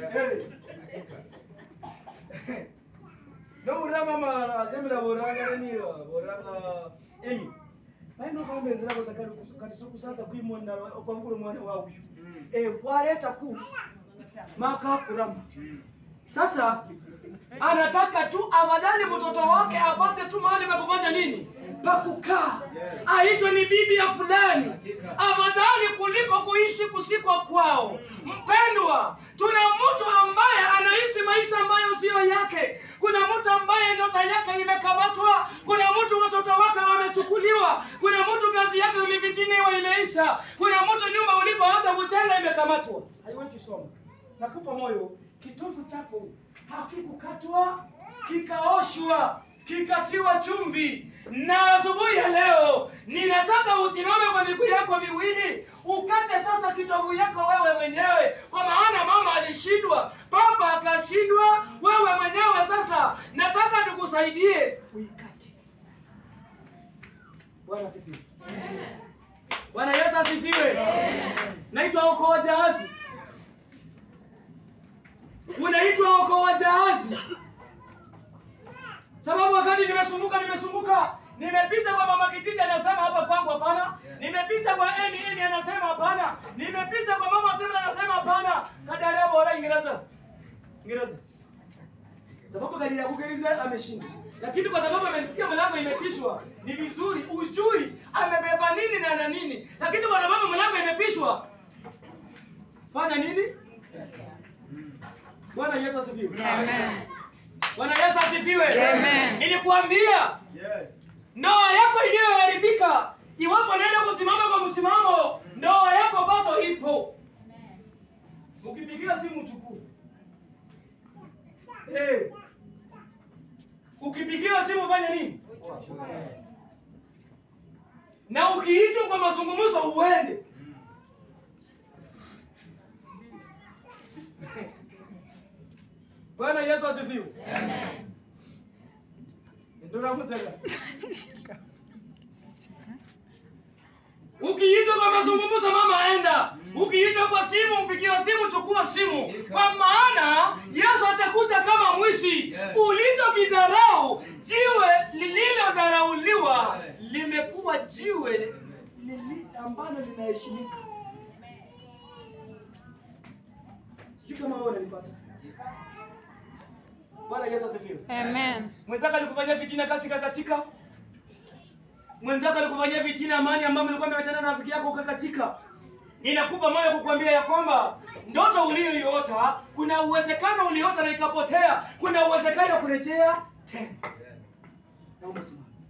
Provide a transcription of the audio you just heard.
Eh. no murama ma semina boranga nani boranga emi baino kwambenzera koza kali kati sokusaza kuimonda kwa mkulu mwana wa uyu eh kwaleta ku maka kurama sasa anataka tu afadhali mtoto wake apate tu mahali pa kufanya nini pa kukaa aitwe ni bibi ya fulani afadhali kuliko kuishi kusikwa kwao mpendwa tuna mtu ambaye anaishi maisha ambayo siyo yake kuna mtu ambaye nyota yake imekamatwa kuna mtu watoto wake wamechukuliwa kuna mtu kazi yake imefitiniwa imeisha kuna mtu nyumba ulipoanza kujenga imekamatwa haiwezi soma nakupa moyo kitovu chako hakikukatwa kikaoshwa kikatiwa chumvi na asubuhi ya leo ninataka usimame kwa miguu yako miwili ukate sasa kitovu yako wewe mwenyewe kwa maana mama alishindwa papa akashindwa wewe mwenyewe sasa nataka tukusaidie uikate bwana asifiwe bwana yesu asifiwe naitwa okoa jahazi unaitwa okoa jahazi sababu wakati nimesumbuka nimesumbuka nimepita kwa mama kijiji anasema hapa kwangu hapana nimepita kwa eni eni anasema hapana nimepita kwa mama sema anasema hapana kadarea bora ingereza ingereza sababu kadi ya kugereza ameshinda lakini kwa sababu amesikia mlango imepishwa ni vizuri ujui amebeba nini na na nini lakini kwa sababu mlango imepishwa fanya nini bwana yesu asifiwe Amen. bwana yesu asifiwe Amen. nilikuambia ndoa yako iliyoharibika iwapo naenda kusimama kwa msimamo ndoa yako bado ipo ukipigia simu chukuu hey. ukipigiwa simu fanya nini na ukiitwa kwa mazungumzo uende bwana yesu asifiwe ndoramusega ukiitwa kwa mazungumzo mama aenda ukiitwa kwa simu upigiwa simu chukua simu kwa maana yesu atakuja kama mwishi ulichokidharau jiwe lililodharauliwa limekuwa jiwe lili ambalo linaheshimika sijui kama wewe unanipata bwana yesu asifiwe Amen. mwenzako alikufanyia fitina kasi kakatika mwenzako alikufanyia fitina amani ambayo mlikuwa mmetana na rafiki yako ukakatika ninakupa moyo kukuambia ya kwamba ndoto uliyoiota kuna uwezekano uliota na ikapotea kuna uwezekano wa kurejea tena naomba simama